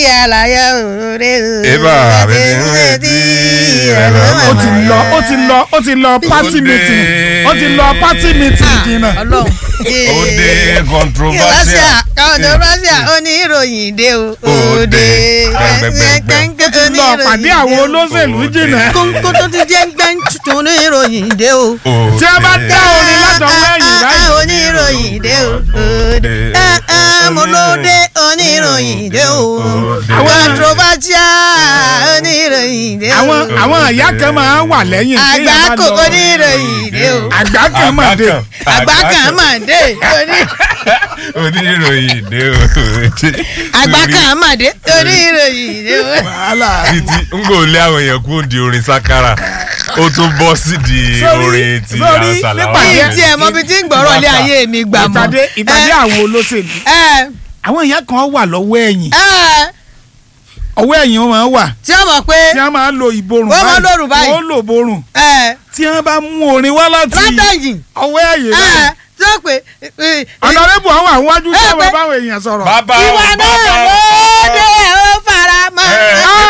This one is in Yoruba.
àlàyé òde Eba, bẹ́ẹ̀ ni retí rẹ̀ lọ́mọ. ó ti lọ ó ti lọ ó ti lọ party Òde. meeting ó ti lọ party meeting jìnnà. Ọlọ́run. Òde Russia controversial. controversial oníròyìn dé o. Òde. Gbẹ̀ngbẹ̀ngbẹ̀. ó ti lọ pàdé àwọn olóṣèlú jìnnà. kónkó tó ti jẹ́ gbẹ́ń tuntun oníròyìn dé o. tí a bá dá orin látọwọ́ ẹ̀yìn Ah, ah, báyìí. oníròyìn dé o. Òde. Ah, ah, mo lóde oníròyìn dé o. controversial oníròyìn dé o. àwọn àwọn ìyá kan máa ń wà lẹ́yìn téèyàn bá àgbákò lọ. oníròyìn dé o. àgbà kan máa dé. àgbà kan mà dé oní- oníròyìn dé o. àgbà kan mà dé oníròyìn dé o. wàhálà. títí n kò lé àwọn èèyàn kúrò di orin sakara ó tún bọ́ sí di Sórí- orin ti sórí àṣàlàwà. nípa bí tí ẹ mọ bí tí ń gbọ́rọ̀ lé ayé mi gbà mọ́. ìpàdé ìpàdé àwọn olóṣèlú. ẹ àwọn ìyá kan wà lọ́wọ́ ẹ̀yìn ẹ ọwọ́ ẹ̀yìn wọn máa ń wà tí wọ́n mọ̀ pé tí wọ́n máa ń lo ìborùn Wọ́n máa ń lòrùn báyìí. wọ́n lò borùn ẹ tí wọ́n bá mú orin wá láti látẹ̀yìn ọwọ́ ẹ̀yìn ẹ báyìí. tí wọ́n pè é ọ̀nàrẹ́bù àwọn àwọn wájú tí Ẹ wọ́n pé- báwọn èèyàn sọ̀rọ̀. bàbá ìwà náà bàbá lóde ó fara mọ́. Ẹ, Ah,